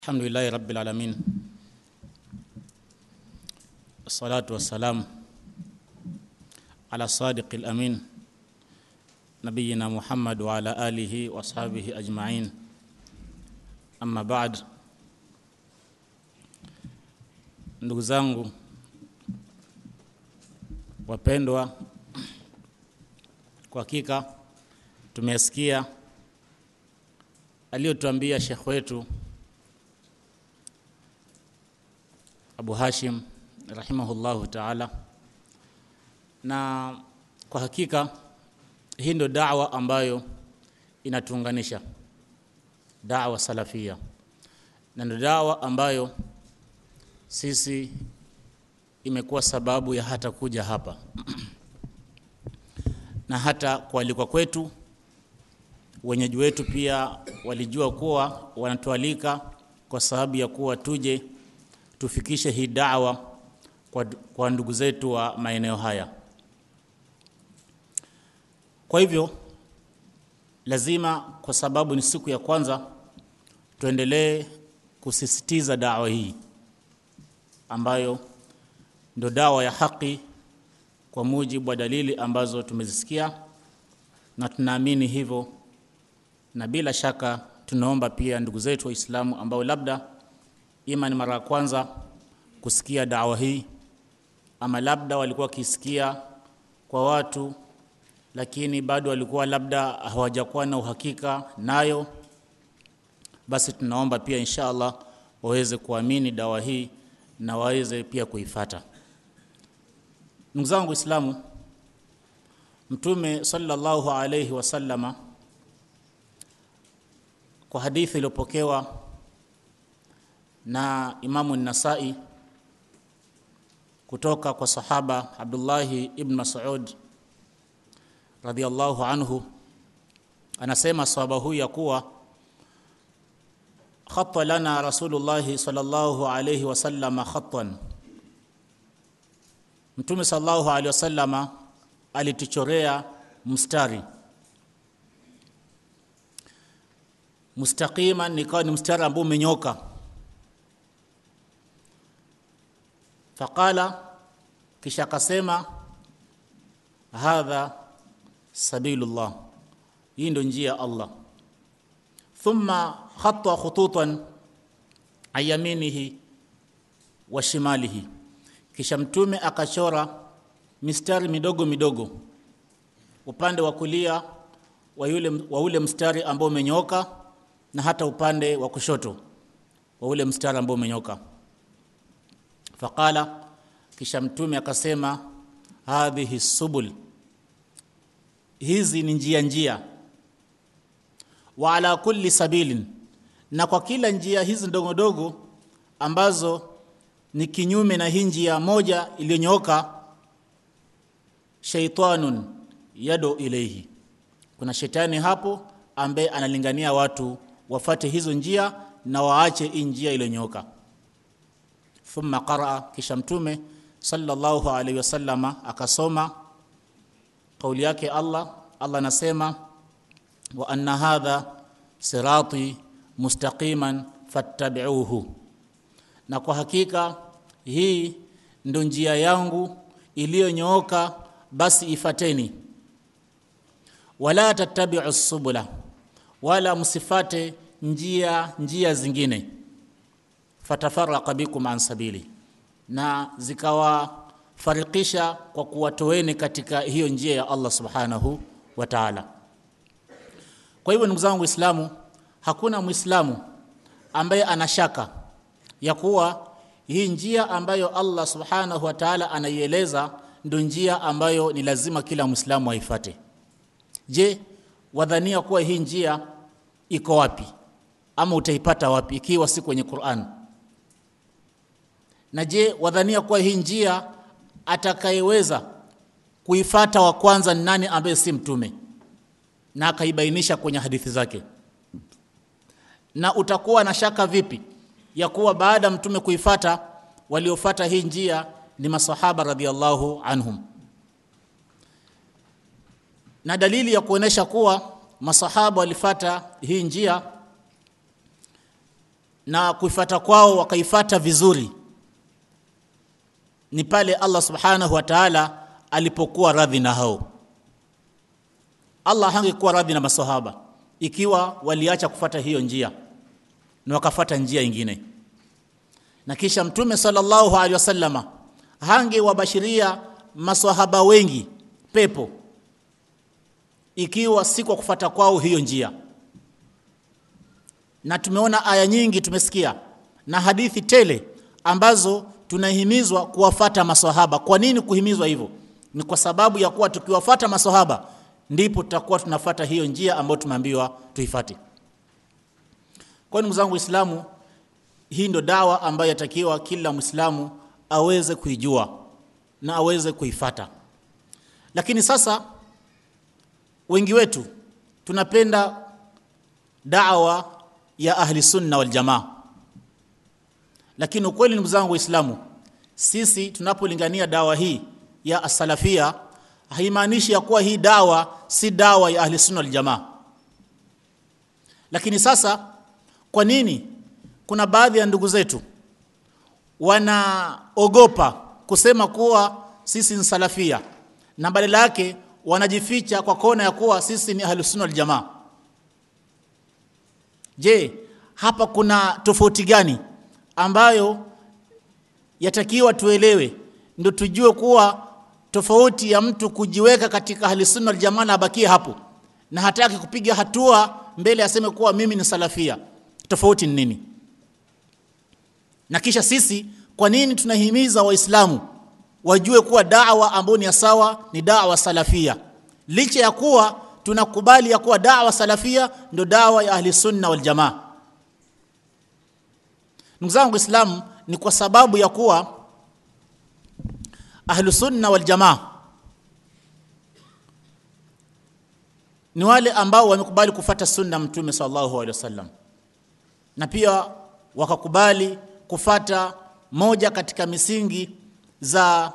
الحمد لله رب العالمين الصلاة والسلام على الصادق الأمين نبينا محمد وعلى آله وأصحابه أجمعين أما بعد ndugu zangu wapendwa kwa hakika tumesikia aliyotuambia shekh wetu Abu Hashim rahimahullahu taala, na kwa hakika hii ndio da'wa ambayo inatuunganisha, da'wa salafia, na ndio da'wa ambayo sisi imekuwa sababu ya hata kuja hapa na hata kualikwa kwetu. Wenyeji wetu pia walijua kuwa wanatualika kwa sababu ya kuwa tuje tufikishe hii da'wa kwa, kwa ndugu zetu wa maeneo haya. Kwa hivyo lazima, kwa sababu ni siku ya kwanza, tuendelee kusisitiza da'wa hii ambayo ndio dawa ya haki kwa mujibu wa dalili ambazo tumezisikia na tunaamini hivyo, na bila shaka tunaomba pia ndugu zetu Waislamu ambao labda ima ni mara ya kwanza kusikia dawa hii ama labda walikuwa wakisikia kwa watu lakini bado walikuwa labda hawajakuwa na uhakika nayo, basi tunaomba pia insha Allah waweze kuamini dawa hii na waweze pia kuifata. Ndugu zangu Waislamu, Mtume sallallahu alayhi wasallama kwa hadithi iliyopokewa na Imamu Nasai kutoka kwa sahaba Abdullahi ibn Mas'ud radhiyallahu anhu, anasema sahaba huyu ya kuwa khatta lana Rasulullah sallallahu alayhi wasallama khattan, Mtume sallallahu alayhi wasallama alituchorea mstari mustaqiman, nikawa ni mstari ambao umenyoka Faqala, kisha akasema, hadha sabilullah, hii ndo njia ya Allah. Thumma khatta khututan an yaminihi wa shimalihi, kisha mtume akachora mistari midogo midogo upande wa kulia wa yule wa ule mstari ambao umenyoka na hata upande wa kushoto wa ule mstari ambao umenyoka Faqala, kisha mtume akasema, hadhihi subul, hizi ni njia njia. Wa ala kulli sabilin, na kwa kila njia hizi ndogo ndogo ambazo ni kinyume na hii njia moja iliyonyooka, shaitanun yado ilaihi, kuna shetani hapo ambaye analingania watu wafate hizo njia na waache hii njia iliyonyooka thumma qaraa, kisha mtume sallallahu alaihi wasallama akasoma kauli yake Allah. Allah anasema wa anna hadha sirati mustaqiman fattabi'uhu, na kwa hakika hii ndo njia yangu iliyonyooka, basi ifateni. Wala tattabi'u subula, wala msifate njia njia zingine fatafaraka bikum an sabili, na zikawafarikisha kwa kuwatoeni katika hiyo njia ya Allah subhanahu wa ta'ala. Kwa hivyo ndugu zangu Waislamu, hakuna Muislamu ambaye anashaka ya kuwa hii njia ambayo Allah subhanahu wa ta'ala anaieleza ndio njia ambayo ni lazima kila Muislamu aifate. Je, wadhania kuwa hii njia iko wapi ama utaipata wapi ikiwa si kwenye Qur'an? Na je, wadhania kuwa hii njia atakayeweza kuifata wa kwanza ni nani ambaye si mtume, na akaibainisha kwenye hadithi zake? Na utakuwa na shaka vipi ya kuwa baada ya mtume kuifata waliofata hii njia ni masahaba radhiallahu anhum? Na dalili ya kuonesha kuwa masahaba walifata hii njia na kuifata kwao wakaifata vizuri ni pale Allah subhanahu wa ta'ala alipokuwa radhi na hao Allah hangekuwa radhi na masahaba ikiwa waliacha kufata hiyo njia na wakafata njia ingine na kisha mtume sallallahu alaihi wasallama hangewabashiria maswahaba wengi pepo ikiwa si kwa kufata kwao hiyo njia na tumeona aya nyingi tumesikia na hadithi tele ambazo tunahimizwa kuwafata maswahaba kwa nini kuhimizwa hivyo ni kwa sababu ya kuwa tukiwafata maswahaba ndipo tutakuwa tunafata hiyo njia ambayo tumeambiwa tuifate kwa ndugu zangu waislamu hii ndo dawa ambayo yatakiwa kila mwislamu aweze kuijua na aweze kuifata lakini sasa wengi wetu tunapenda dawa ya ahli sunna wal jamaa lakini ukweli ndugu zangu waislamu sisi tunapolingania dawa hii ya asalafia haimaanishi ya kuwa hii dawa si dawa ya ahli sunna wal jamaa lakini sasa kwa nini kuna baadhi ya ndugu zetu wanaogopa kusema kuwa sisi ni salafia na badala yake wanajificha kwa kona ya kuwa sisi ni ahlus sunna wal jamaa je hapa kuna tofauti gani ambayo yatakiwa tuelewe ndio tujue kuwa tofauti ya mtu kujiweka katika ahlus sunna wal jamaa na abakie hapo na hataki kupiga hatua mbele aseme kuwa mimi ni salafia tofauti ni nini na kisha sisi kwa nini tunahimiza waislamu wajue kuwa dawa ambayo ni sawa ni dawa salafia licha ya kuwa tunakubali ya kuwa dawa salafia ndio dawa ya ahli sunna wal jamaa ndugu zangu waislamu ni kwa sababu ya kuwa ahlu sunna wal jamaa ni wale ambao wamekubali kufata sunna mtume sallallahu alaihi wasallam na pia wakakubali kufata moja katika misingi za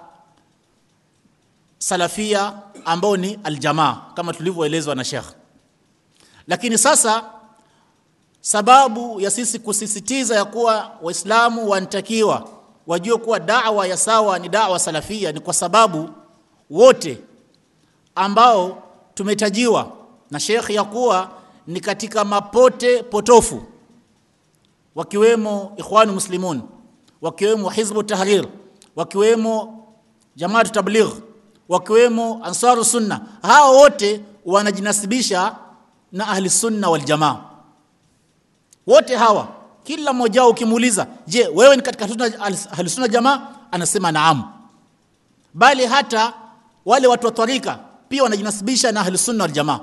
salafia ambao ni aljamaa kama tulivyoelezwa na Sheikh lakini sasa sababu ya sisi kusisitiza ya kuwa waislamu wanatakiwa wajue kuwa da'wa ya sawa ni da'wa salafia ni kwa sababu wote ambao tumetajiwa na Sheikh ya kuwa ni katika mapote potofu wakiwemo ikhwanu muslimun wakiwemo hizbu tahrir wakiwemo jamaatu tabligh wakiwemo ansaru sunna hao wote wanajinasibisha na ahli sunna wal jamaa wote hawa kila mmoja wao ukimuuliza je wewe ni katika sunna ahli sunna jamaa anasema naam bali hata wale watu wa tarika pia wanajinasibisha na ahli sunna wal jamaa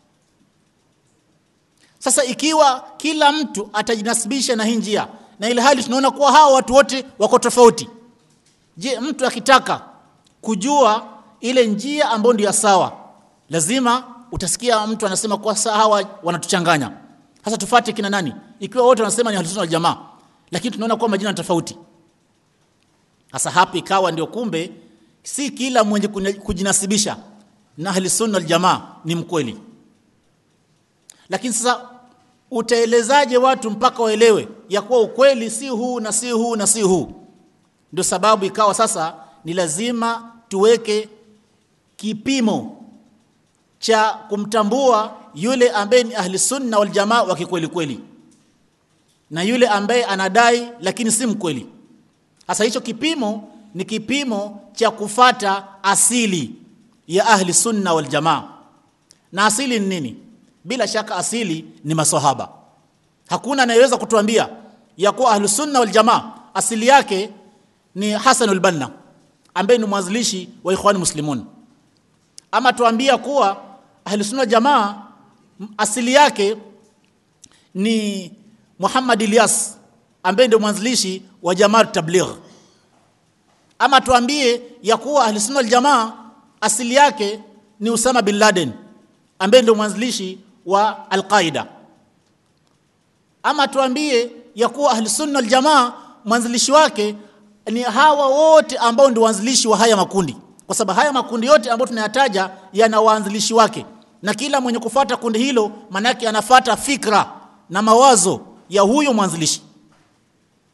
sasa ikiwa kila mtu atajinasibisha na hii njia na ile hali tunaona kuwa hawa watu wote wako tofauti je mtu akitaka kujua ile njia ambayo ndio sawa lazima utasikia mtu anasema kwa hawa wanatuchanganya sasa tufate kina nani ikiwa wote wanasema ni ahlusunna wal jamaa lakini tunaona kuwa majina tofauti sasa hapa ikawa ndio kumbe si kila mwenye kujinasibisha na ahlusunna wal jamaa ni mkweli lakini sasa utaelezaje watu mpaka waelewe ya kuwa ukweli si huu na si huu na si huu ndio sababu ikawa sasa ni lazima tuweke kipimo cha kumtambua yule ambaye ni ahli sunna wal jamaa wa kikweli kweli na yule ambaye anadai lakini si mkweli sasa hicho kipimo ni kipimo cha kufata asili ya ahli sunna wal jamaa na asili ni nini bila shaka asili ni maswahaba hakuna anayeweza kutuambia ya kuwa ahli sunna wal jamaa asili yake ni Hassan al-Banna ambaye ni mwanzilishi wa Ikhwan Muslimun ama tuambia kuwa ahli sunna jamaa asili yake ni Muhammad Ilyas ambaye ndio mwanzilishi wa Jamaa Tabligh ama tuambie ya kuwa ahli sunna jamaa asili yake ni Usama bin Laden ambaye ndio mwanzilishi wa Al-Qaida ama tuambie ya kuwa ahli sunna jamaa mwanzilishi wake ni hawa wote ambao ndio waanzilishi wa haya makundi kwa sababu haya makundi yote ambayo tunayataja yana waanzilishi wake na kila mwenye kufata kundi hilo manake anafata fikra na mawazo ya huyo mwanzilishi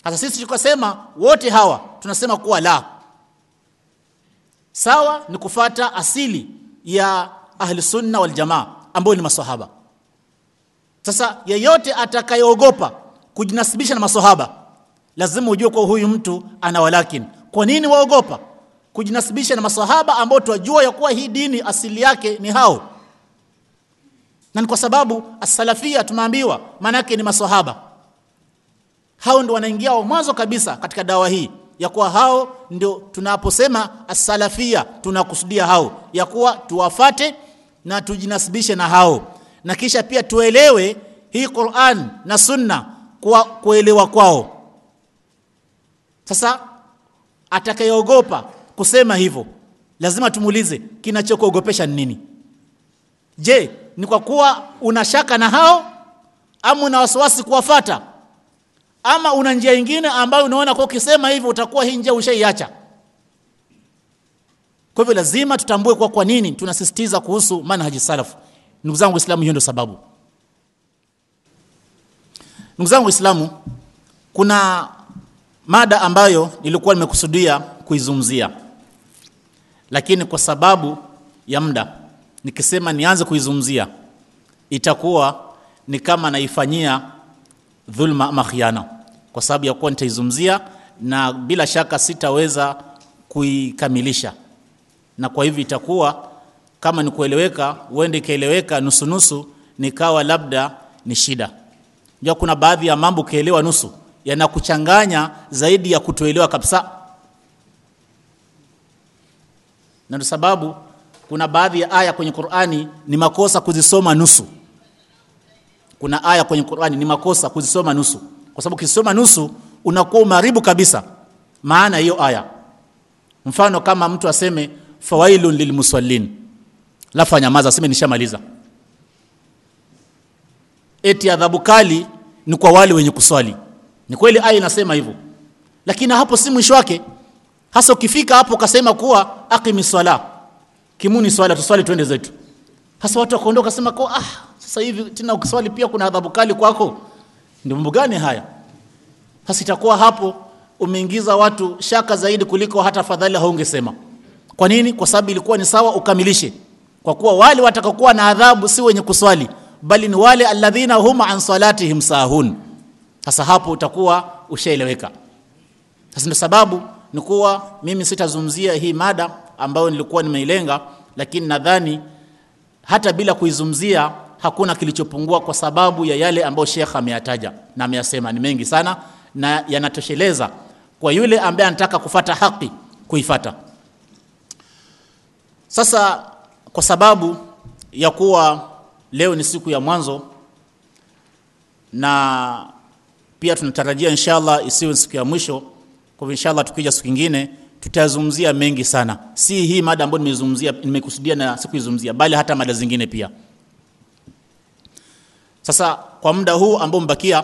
Sasa sisi tukasema wote hawa tunasema kuwa la sawa ni kufata asili ya ahli sunna wal jamaa ambao ni maswahaba. Sasa yeyote atakayeogopa kujinasibisha na maswahaba lazima ujue kwa huyu mtu ana walakin. Kwa nini waogopa kujinasibisha na maswahaba ambao tunajua ya kuwa hii dini asili yake ni hao? Na ni kwa sababu as-salafia tumeambiwa maana yake ni maswahaba. Hao ndio wanaingia wa mwanzo kabisa katika dawa hii ya kuwa hao ndio tunaposema as-salafia tunakusudia hao ya kuwa tuwafate na tujinasibishe na hao na kisha pia tuelewe hii Qur'an na Sunna kwa kuelewa kwao. Sasa atakayeogopa kusema hivyo lazima tumuulize kinachokuogopesha ni nini? Je, ni kwa kuwa una shaka na hao ama una wasiwasi kuwafata ama una njia nyingine ambayo unaona kwa ukisema hivyo utakuwa hii njia ushaiacha? Kwa hivyo lazima tutambue kwa kwa nini tunasisitiza kuhusu manhaji salaf. Ndugu zangu Waislamu, hiyo ndio sababu. Ndugu zangu Waislamu, kuna mada ambayo nilikuwa nimekusudia kuizungumzia, lakini kwa sababu ya muda nikisema nianze kuizungumzia itakuwa ni kama naifanyia dhulma ama khiana, kwa sababu ya kuwa nitaizungumzia na bila shaka sitaweza kuikamilisha, na kwa hivyo itakuwa kama ni kueleweka, huende ikaeleweka nusu nusu, nikawa labda ni shida. Ndio kuna baadhi ya mambo ukielewa nusu yanakuchanganya zaidi ya kutoelewa kabisa, na ndio sababu kuna baadhi ya aya kwenye Qur'ani ni makosa kuzisoma nusu. Kuna aya kwenye Qur'ani ni makosa kuzisoma nusu, kwa sababu ukisoma nusu unakuwa umeharibu kabisa maana hiyo aya. Mfano kama mtu aseme fawailun lilmusallin, lafu anyamaza aseme nishamaliza, eti adhabu kali ni kwa wale wenye kuswali. Ni kweli aya inasema hivyo, lakini hapo si mwisho wake. Hasa ukifika hapo ukasema kuwa aqimi swala, kimuni swala, tuswali twende zetu. Hasa watu wakaondoka kasema kwa ah, sasa hivi tena ukiswali pia kuna adhabu kali kwako. Ndio mambo gani haya? Sasa itakuwa hapo umeingiza watu shaka zaidi kuliko hata fadhali haungesema. Kwa nini? Kwa sababu ilikuwa ni sawa ukamilishe, kwa kuwa wale watakaokuwa na adhabu si wenye kuswali, bali ni wale alladhina hum an salatihim sahun. Sasa hapo utakuwa ushaeleweka. Sasa ndio sababu ni kuwa mimi sitazungumzia hii mada ambayo nilikuwa nimeilenga, lakini nadhani hata bila kuizungumzia hakuna kilichopungua, kwa sababu ya yale ambayo Sheikh ameyataja na ameyasema ni mengi sana na yanatosheleza kwa yule ambaye anataka kufata haki kuifata. Sasa kwa sababu ya kuwa leo ni siku ya mwanzo na pia tunatarajia inshallah isiwe siku ya mwisho, kwa hivyo inshallah tukija siku nyingine tutazungumzia mengi sana, si hii mada ambayo nimezungumzia nimekusudia na sikuizungumzia, bali hata mada zingine pia. Sasa kwa muda huu ambao mbakia,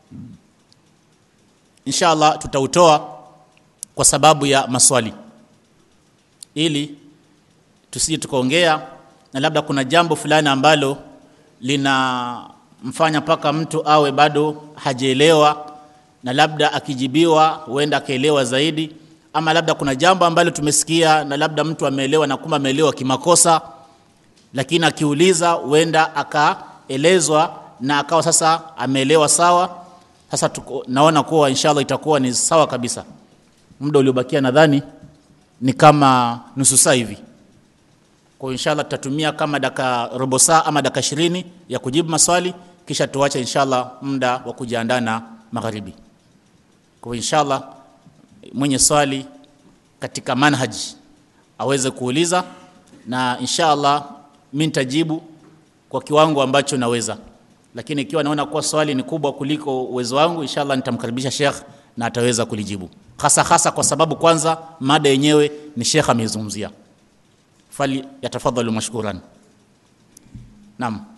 inshallah tutautoa kwa sababu ya maswali, ili tusije tukaongea na labda kuna jambo fulani ambalo linamfanya mpaka mtu awe bado hajaelewa, na labda akijibiwa huenda akaelewa zaidi, ama labda kuna jambo ambalo tumesikia na labda mtu ameelewa na kumbe ameelewa kimakosa, lakini akiuliza huenda akaelezwa na akawa sasa ameelewa sawa. Sasa tuko, naona kuwa inshallah itakuwa ni sawa kabisa. Muda uliobakia nadhani ni kama nusu saa hivi. Kwa inshallah tutatumia kama dakika robo saa ama dakika ishirini ya kujibu maswali, kisha tuache inshallah muda wa kujiandaa na magharibi. Kwa inshallah mwenye swali katika manhaji aweze kuuliza, na inshallah mimi nitajibu kwa kiwango ambacho naweza, lakini ikiwa naona kuwa swali ni kubwa kuliko uwezo wangu, inshallah nitamkaribisha Sheikh na ataweza kulijibu, hasa hasa kwa sababu kwanza mada yenyewe ni Sheikh ameizungumzia. Fali yatafadhalu mashkuran. Naam.